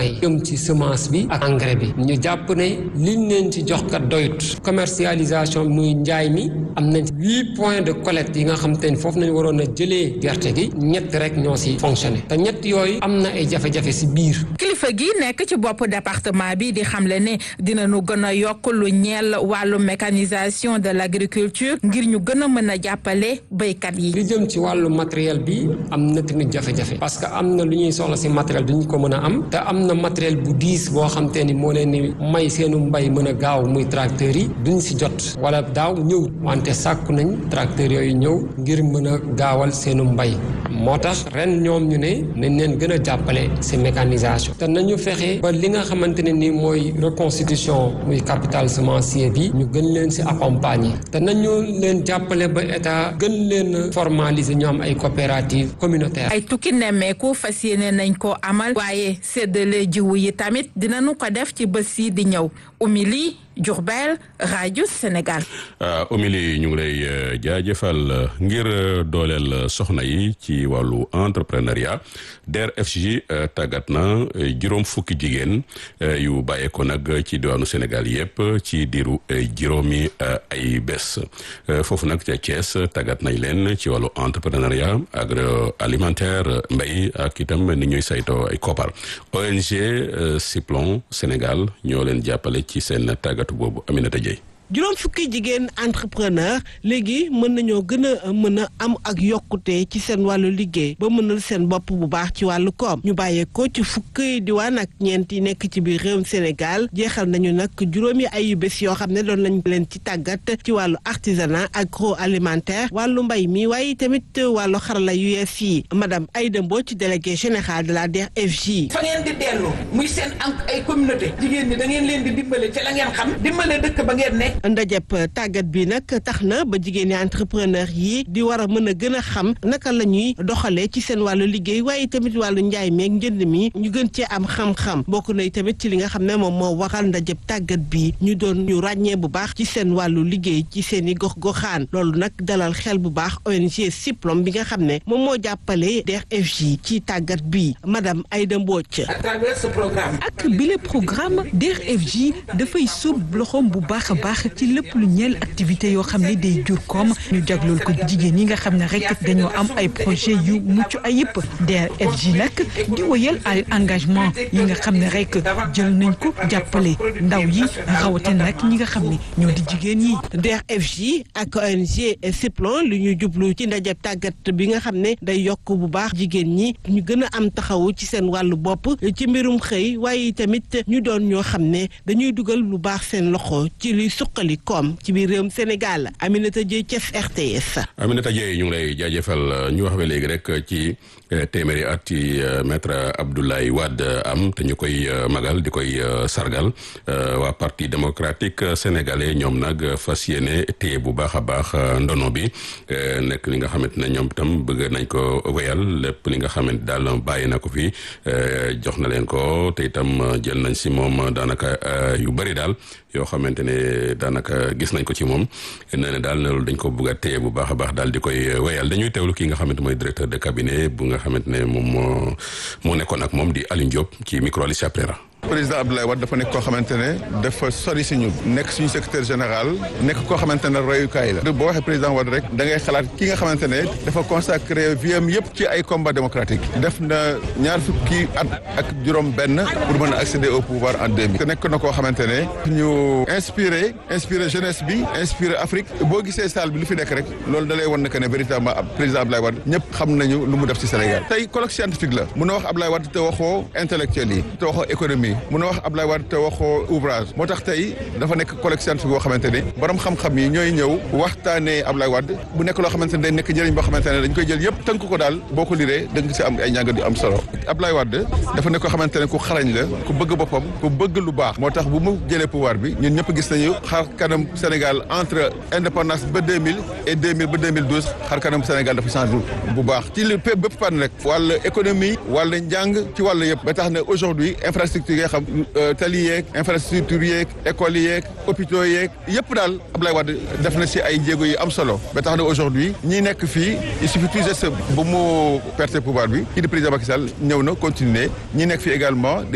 mbay jëm ci semence bi ak engrais bi ñu jàpp ne liñ leen ci jox kat doyut commercialisation muy njaay mi am nañ huit points de collecte yi nga xam te ne foofu nañ waroon a jëlee gerte gi ñett rek ñoo si fonctionné te ñett yooyu am na ay jafe-jafe si biir kilifa gi nekk ci bopp département bi di xamle ne dinañu gën a yokk lu ñeel wàllu mécanisation de l' agriculture ngir ñu gën a mën a jàppale béykat yi. li jëm ci wàllu matériel bi am na tamit jafe-jafe parce que am na lu ñuy soxla si matériel duñ ko mën a am te am na matériel bu diis boo xam te ni moo leen ni may seenu mbay mën a gaaw muy tracteurs yi duñ si jot wala daaw ñëw wante sàkku nañ tracteurs yooyu ñëw ngir mën a gaawal seenu mbay moo tax ren ñoom ñu ne nañ leen gën a jàppale si mécanisation te nañu fexe ba li nga xamante ne ni mooy reconstitution muy capital semencier bi ñu gën leen si accompagner te nañu leen jàppale ba état gën leen formaliser ñu am ay coopérative communautaire ay tukki nemmeeku fas yéene nañ ko amal waaye séddale jiwu yi tamit dinañu ko def ci bés yi di ñëw umili Diourbel rajo Sénégal. Omili ñu ngi lay jaajëfal ngir dooleel soxna yi ci wàllu entrepreneuriat DER/FJ tàggat na juróom fukki jigéen yu bàyyeekoo nag ci diwaanu Sénégal yëpp ci diiru juróomi ay bés foofu nag ca Thiès tàggat nañ leen ci wàllu entrepreneuriat agroalimentaire mbay ak itam ni ñuy saytoo ay koppar ONG Siplon Sénégal ñoo leen jàppale ci seen tàggat boobu Aminata Dieye juróom fukki jigéen entrepreneur léegi mën nañoo gën a mën a am ak yokkute ci seen wàllu liggéey ba mënal seen bopp bu baax ci wàllu koom ñu bàyyeekoo ci fukki diwaan ak ñeent yi nekk ci biir réewum Sénégal jeexal nañu nag juróomi ayu bés yoo xam ne doon nañ leen ci tàggat ci wàllu artisanat agroalimentaire wàllu mbay mi waaye tamit wàllu xarala yu yees yi madame Aïda Mbodj délégué général de la DER/FJ. fa ngeen di dellu muy seen am ay communauté jigéen ñi da ngeen leen di dimbale ci la ngeen xam dimbale dëkk ba ngeen nekk. ndajëp tàggat bi nag tax na ba jigéen ñi entrepreneur yi di war a mën a gën a xam naka la ñuy doxalee ci seen wàllu liggéey waaye tamit wàllu njaay meeg njënd mi ñu gën cee am xam-xam bokk na tamit ci li nga xam ne moom moo waral ndajëp tàggat bi ñu doon ñu ràññee bu baax ci seen wàllu liggéey ci seen i gox-goxaan loolu nag dalal xel bu baax ONG Siplom bi nga xam ne moom moo jàppale DER/FJ ci tàggat bi madame Aïda Mbodj. à travers ce programme. ak bile programme DER/FJ dafay sóob loxoom bu baax a baax ci lépp lu ñeel activité yoo xam ne day jur koom ñu jaglool ko jigéen ñi nga xam ne rek dañoo am ay projet yu mucc ayib DER/FJ nag di wëyal ay engagement yi nga xam ne rek jël nañ ko jàppale ndaw yi rawatina nag ñi nga xam ne ñoo di jigéen yi. DER/FJ ak ONG Siplon lu ñu jublu ci ndaje tàggat bi nga xam ne day yokk bu baax jigéen ñi ñu gën a am taxawu ci seen wàllu bopp ci mbirum xëy waaye tamit ñu doon ñoo xam ne dañuy dugal lu baax seen loxo ci luy suqali koom ci biir réewum Sénégal Aminata Dieye Thiès RTS. Aminata Dieye ñu ngi lay jaajëfal ñu wax ba léegi rek ci téeméeri at ci maître Abdoulaye Wade am te ñu koy magal di koy sargal waa parti démocratique sénégalais ñoom nag fas yéene téye bu baax a baax ndono bi nekk li nga xamante ne ñoom itam bëgg nañ ko wéyal lépp li nga xamante daal bàyyi na ko fi jox na leen ko te itam jël nañ si moom daanaka yu bëri daal yoo xamante ne daanaka gis nañ ko ci moom nee na daal loolu dañ ko bëgg a téye bu baax a baax daal di koy wéyal dañuy teewlu ki nga xamante mooy directeur de cabinet bu nga xamante ne moom moo moo nekkoon ak moom di Alioune Diop ci micro Alicia Prera président Abdoulaye Wade dafa nekk koo xamante ne dafa sori si ñun nekk suñu secrétaire général nekk koo xamante ne royukaay la boo waxee président Wade rek da ngay xalaat ki nga xamante ne dafa consacré vie am yëpp ci ay combat démocratique def na ñaar fukki at ak juróom benn pour mën a accéder au pouvoir en 2000 nekk na koo xamante ne ñu inspiré inspiré jeunesse bi inspiré Afrique boo gisee salle bi lu fi nekk rek loolu da lay wan ne que ne véritablement président Abdoulaye Wade ñëpp xam nañu lu mu def ci Sénégal tey colloque scientifique la mun a wax Abdoulaye Wade te waxoo intellectuel yi te waxoo économie mun a wax Abdoulaye Wade te waxoo ouvrage moo tax tey dafa nekk colloque scientifique boo xamante ne borom xam-xam yi ñooy ñëw waxtaanee Abdoulaye Wade bu nekk loo xamante ne day nekk njëriñ boo xamante ne dañ koy jël yëpp tënk ko daal boo ko liree da nga si am ay njàngat yu am solo Abdoulaye Wade dafa nekk koo xamante ne ku xarañ la ku bëgg boppam ku bëgg lu baax moo tax bu mu jëlee pouvoir bi ñun ñëpp gis nañu xar kanam Sénégal entre indépendance ba 2000 et 2000 ba 2012 xar kanam Sénégal dafa changé bu baax ci li bépp bépp fànn rek wàllu économie wàllu njàng ci wàllu yëpp ba tax ne aujourd'hui infrastructure yi nga xam tali yeeg infrastructure yeeg école yeeg hôpitaux yeeg yëpp daal Abdoulaye Wade def na si ay jéego yu am solo ba tax ne aujourd'hui ñi nekk fii il suffit tout juste bu mu perte pouvoir bi kii di président Macky Sall ñëw na continuer ñi nekk fii également